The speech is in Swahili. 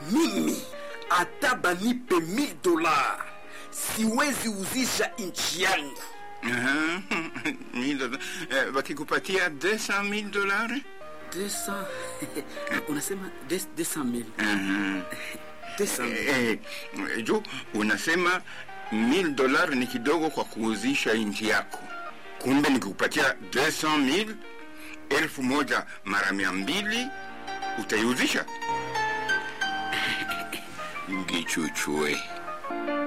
mimi hata banipe 1000 dola siwezi uzisha nchi yangu Aha, mille dola- eh, wakikupatia 200 mil dolari 200 unasema 200000 Aha. 200000 Eh, eh, juu unasema mil dolari ni kidogo kwa kuuzisha nchi yako, kumbe nikikupatia 200 mil elfu moja mara mia mbili utaiuzisha? Ngichuchue.